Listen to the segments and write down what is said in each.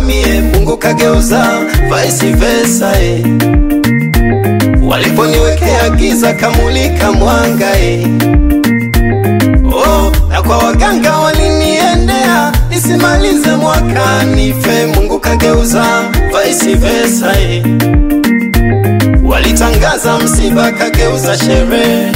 mie, Mungu kageuza vice versa eh. Waliponiwekea giza kamulika mwanga eh. Oh, na kwa waganga waliniendea nisimalize mwaka nife, Mungu kageuza vice versa eh. Walitangaza msiba kageuza sherehe,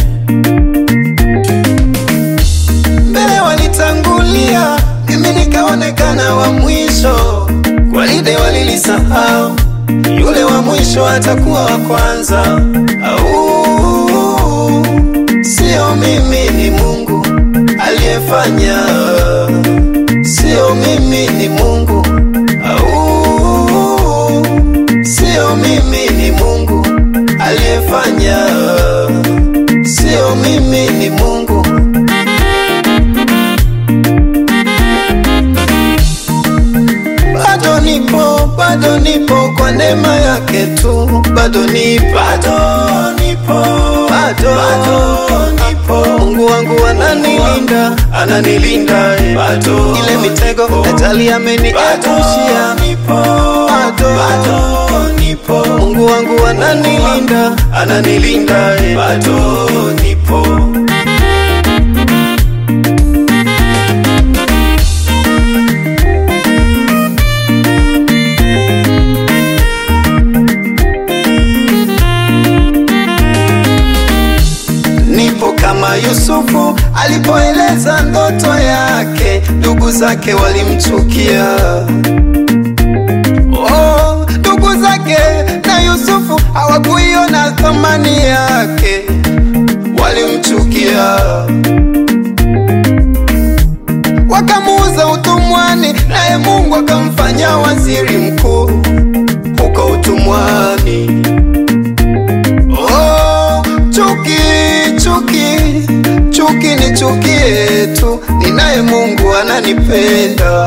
mbele walitangulia, mimi nikaonekana wa mwisho. Gwaride walilisahau, yule wa mwisho atakuwa wa kwanza. Au sio mimi, ni Mungu aliyefanya, sio mimi, ni Mungu. Au sio mimi, ni Mungu aliyefanya, sio mimi, ni Mungu. Bado nipo, bado nipo kwa neema yake tu, bado nipo, bado nipo, bado, bado nipo. Mungu wangu ananilinda, ananilinda, eh. bado ile mitego ajali ameniepushia, bado, bado nipo. Mungu wangu ananilinda, ananilinda, eh. bado nipo. Nipo kama Yusufu alipoeleza ndoto yake, ndugu zake walimchukia. Oh, ndugu zake na Yusufu hawakuiona thamani yake, walimchukia, wakamuuza utumwani, naye Mungu akamfanya waziri mkuu huko utumwani. Oh, chuki chuki chuki ni chukie tu, ninaye Mungu ananipenda.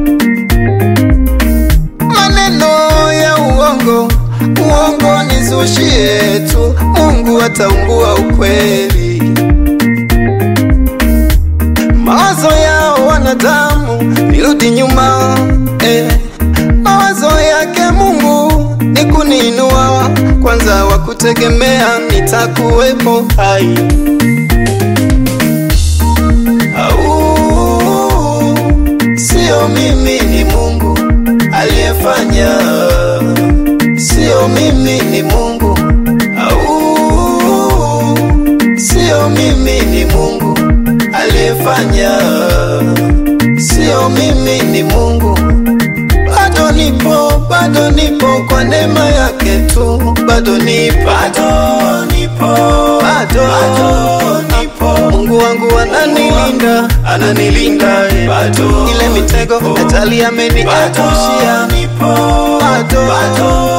Maneno ya uongo uongo nizushie tu, Mungu ataungua ukweli. Mawazo yao wanadamu nirudi nyuma eh. Mawazo yake Mungu ni kuniinua kwanza, wa kutegemea nitakuwepo hai. Au sio mimi, ni Mungu aliyefanya, sio mimi, ni Mungu. Au sio mimi, ni Mungu aliyefanya, sio mimi, ni Mungu bado nipo, bado nipo kwa neema yake tu, bado nipo, bado nipo, bado, bado nipo. Mungu wangu ananilinda, ananilinda, eh. bado ile mitego ajali ameniepushia, bado, bado